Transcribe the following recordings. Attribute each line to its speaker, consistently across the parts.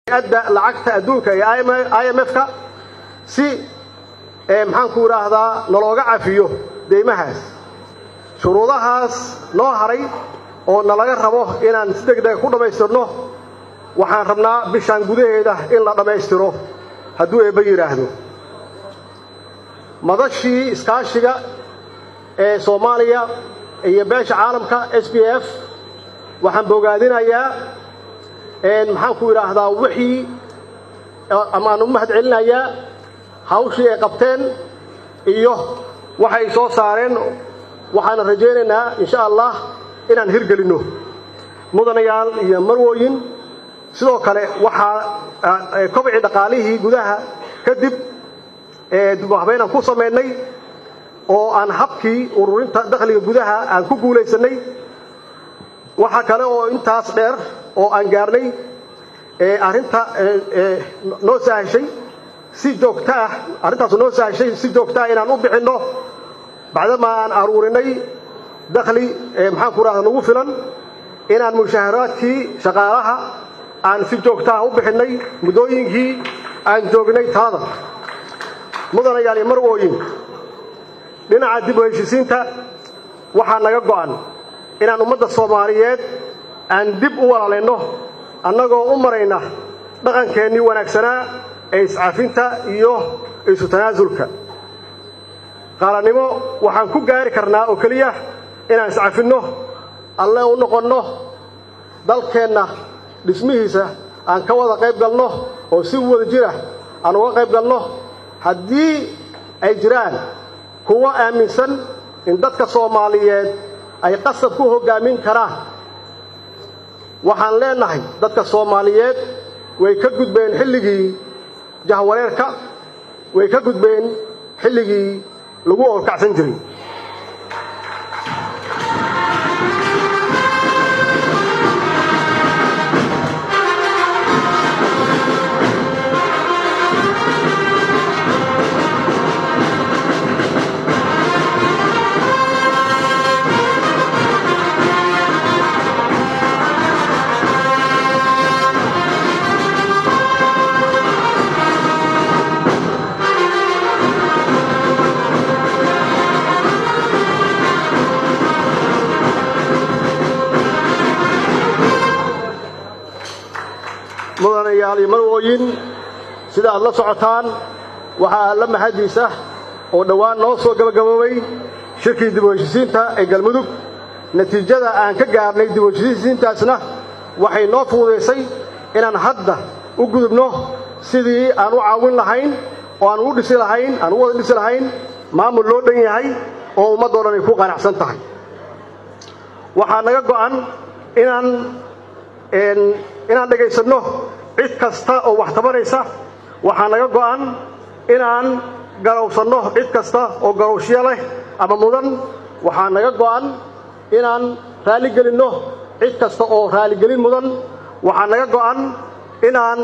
Speaker 1: adda lacagta adduunka ee i m f-ka si maxaanku idhaahdaa nalooga cafiyo deymahaas shuruudahaas noo haray oo nalaga rabo inaan si deg dega ku dhammaystirno waxaan rabnaa bishaan gudaheeda in la dhammaystiro hadduu eebba yidhaahdo madashii iskaashiga ee soomaaliya iyo beesha caalamka s b f waxaan bogaadinayaa maxaanku idhaahdaa wixii ama aan u mahad celinayaa hawshii ay qabteen iyo waxay soo saareen waxaana rajaynaynaa insha allah inaan hirgelinno mudanayaal iyo marwooyin sidoo kale waxaa kobcii dhaqaalihii gudaha kadib dubahabeynaan ku samaynay oo aan habkii ururinta dakhliga gudaha aan ku guulaysannay waxaa kale oo intaas dheer oo aan gaarnay arrinta noo sahashay si joogto ah arrintaas noo sahashay si joogto ah inaan u bixinno bacdama aan aruurinay dakhli maxaanku rahda nagu filan inaan mushaharaadkii shaqaalaha aan si joogtaha u bixinnay muddooyinkii aan joognay talada mudanayaal iyo marwooyin dhinaca dib u heshisiinta waxaa naga go'an inaan ummadda soomaaliyeed aan dib u walaalayno annagoo u marayna dhaqankeennii wanaagsanaa ee iscafinta iyo isu tanaasulka qaalanimo waxaan ku gaari karnaa oo keliya inaan iscafinno alle u noqonno dalkeenna dhismihiisa aan ka wada qayb galno oo si wada jira aan uga qayb galno haddii ay jiraan kuwo aaminsan in dadka soomaaliyeed ay qasab ku hoggaamin karaan waxaan leenahay dadka soomaaliyeed way ka gudbeen xilligii jahwareerka way ka gudbeen xilligii lagu orkacsan jiray mudanayaal iyo marwooyin sida aad la socotaan waxaa alla mahadiisa oo dhowaan noo soo gabagaboobay shirkii dib u heshisiinta ee galmudug natiijada aan ka gaarnay dib u heshisiintaasna waxay noo fududaysay inaan hadda u gudubno sidii aan u caawin lahayn oo aan u dhisi lahayn aan u wada dhisi lahayn maamul loo dhan yahay oo ummaddoo dhan ay ku qanacsan tahay waxaa naga go'an inaan inaan dhegaysanno cid kasta oo wax tabanaysa waxaa naga go'an inaan garowsanno cid kasta oo garowshyo leh ama mudan waxaa naga go'an inaan raaligelinno cid kasta oo raaligelin mudan waxaa naga go'an inaan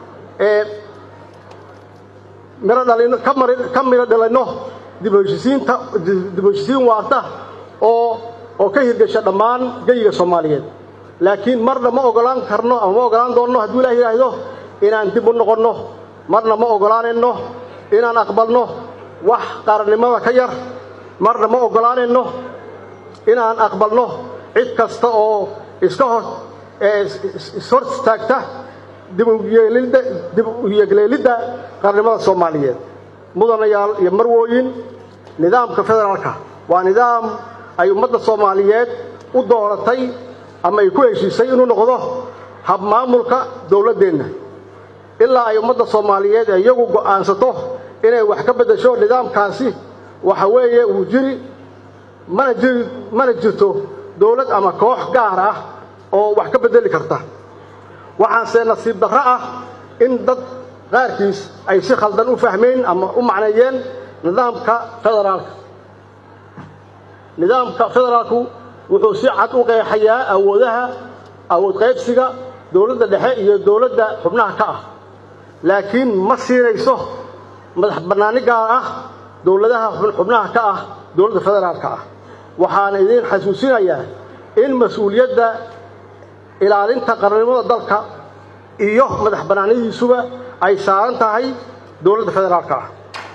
Speaker 1: ka midho dhalinno dib u heshisiin waarta oo oo ka hirgasha dhammaan geyiga soomaaliyeed laakiin marna ma ogolaan karno ama ma ogolaan doonno hadduu ilah yidhaahdo inaan dib u noqonno marna ma ogolaanayno inaan aqbalno wax qaarannimada ka yar marna ma ogolaanayno inaan aqbalno cid kasta oo iska hor ishor istaagta dib u yegleelidda qaarnimada soomaaliyeed mudanayaal iyo marwooyin nidaamka federaalka waa nidaam ay ummadda soomaaliyeed u dooratay ama ay ku heshiisay inuu noqdo habmaamulka dowladdeenna ilaa ay ummadda soomaaliyeed ee iyagu go'aansato inay wax ka beddesho nidaamkaasi waxa weeye uu jiri mana jiri mana jirto dowlad ama koox gaar ah oo wax ka beddeli karta waxaanse nasiib darro ah in dad qaarkiis ay si khaldan u fahmeen ama u macneeyeen nidaamka federaalka nidaamka federaalku wuxuu si cad u qeexayaa awoodaha awood qaybsiga dowladda dhexe iyo dowladda xubnaha ka ah laakiin ma siinayso madax bannaani gaar ah dowladaha xubnaha ka ah dowladda federaalka ah waxaana idiin xasuusinayaa in mas-uuliyadda ilaalinta qarannimada dalka iyo madax bannaanidiisuba ay saaran tahay dowladda federaalka ah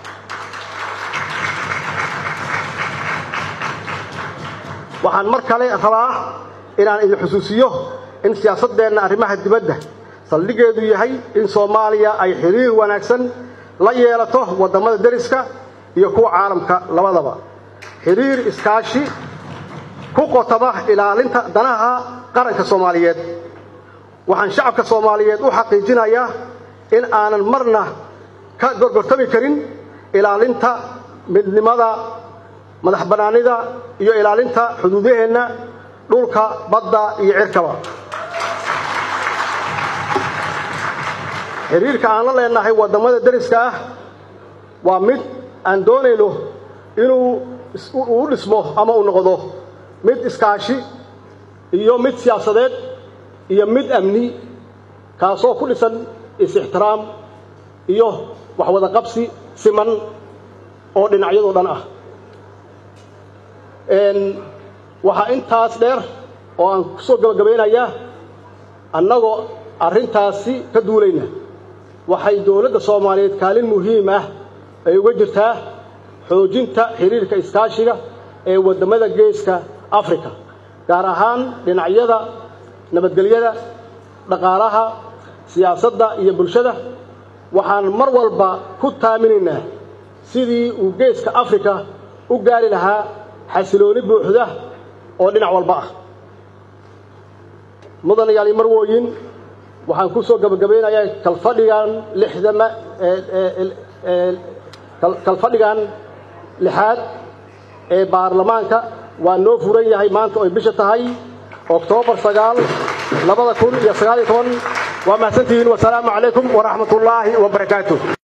Speaker 1: waxaan mar kale rabaa inaan idin xusuusiyo in siyaasaddeenna arrimaha dibadda saldhigeedu yahay in soomaaliya ay xiriir wanaagsan la yeelato waddamada deriska iyo kuwa caalamka labadaba xiriir iskaashi ku qotaba ilaalinta danaha qaranka soomaaliyeed waxaan shacabka soomaaliyeed u xaqiijinayaa in aanan marna ka gorgortami karin ilaalinta midnimada madax bannaanida iyo ilaalinta xuduudaheenna dhulka badda iyo cirkaba xiriirka aan la leenahay waddamada deriska ah waa mid aan doonayno inuu u dhismo ama uu noqdo mid iskaashi iyo mid siyaasadeed iyo mid amni kaasoo ku dhisan is-ixtiraam iyo waxwada qabsi siman oo dhinacyadoo dhan ah waxaa intaas dheer oo aan ku soo gabagabaynayaa annagoo arrintaasi ka duulayna waxay dowladda soomaaliyeed kaalin muhiim ah ay uga jirtaa xoojinta xiriirka iskaashiga ee waddamada geeska afrika gaar ahaan dhinacyada nabadgelyada dhaqaalaha siyaasadda iyo bulshada waxaan mar walba ku taaminaynaa sidii uu geeska afrika u gaari lahaa xasilooni buuxda oo dhinac walba ah mudanayaali marwooyin waxaan ku soo gabagabaynayaa kalfadhigan lixdama kalfadhigan lixaad ee baarlamaanka waa noo furan yahay maanta oy bisha tahay oktoobar sagaal labada kun iyo sagaal iyo toban waa mahadsantihiin wasalaamu calaykum waraxmat ullaahi wabarakaatu